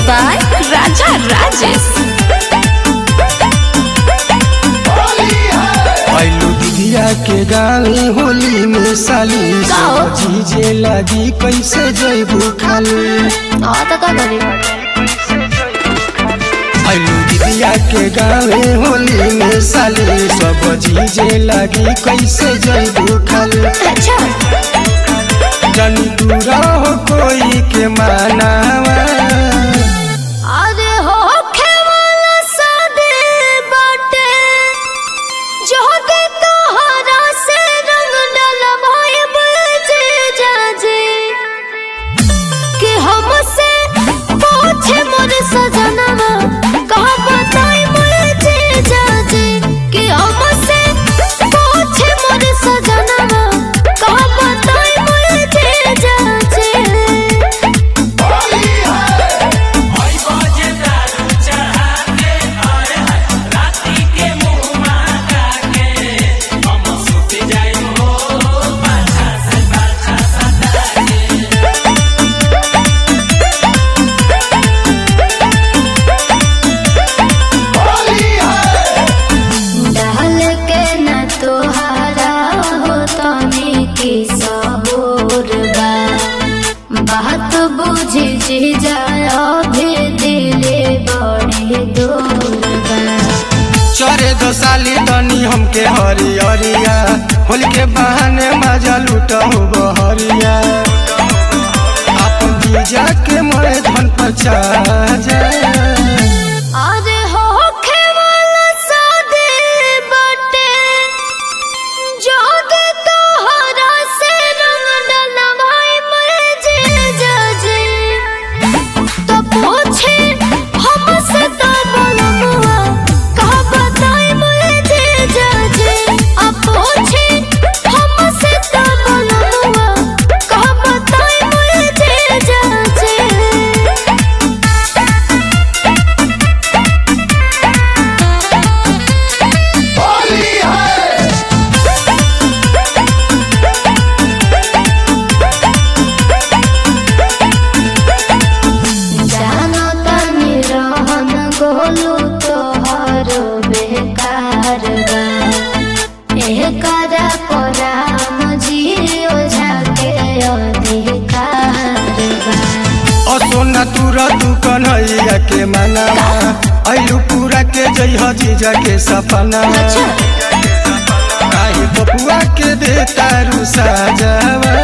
by Raja Rajesh. आइलू दिदिया के गाली होली में साली गाओ। सब चीजे लगी कैसे जैबू खाली हाँ तो का करी आइलू दिदिया के गावे होली में साली सब चीजे लगी कैसे जैबू खाली अच्छा जनी दूरा हो कोई के मानावा अरे हो खेवाला सादे बाटे जो दे तोहरा से रंग डलवाए बजे जाजे कि हमसे पूछे मोर सजनवा कहा बताई मुझे जाजे कि हमसे पूछे मोर सजनवा कहा बताई मुझे जाजे डाल के न तोहारा हो तनी की सबूर बा बात बुझी जी जाया भी दिले बड़ी दूर बा चरे दो साली दनी हमके हरियरिया होली के बहाने मजा लूटहु बहरिया अपन जीजा के मोरे धन पर जा अरे हो खेवाला सादे बाटे जो दे तोहरा से रंग डलवाए मुझे जाजे तो पूछे हमसे तो बोलुआ कहा बताए मुझे जाजे अब पूछे हमसे तो बोलुआ कहा बताए मुझे जाजे जानो तनी रहन गोलू तोहर बेकार बा एह करा कोराम जियो झाके अधिकार बा असोना तुरा तू कन्हैया के मनावा आइलू पूरा के जइह जीजा के सपना अच्छा काहे बबुआ के दे तारू साजावा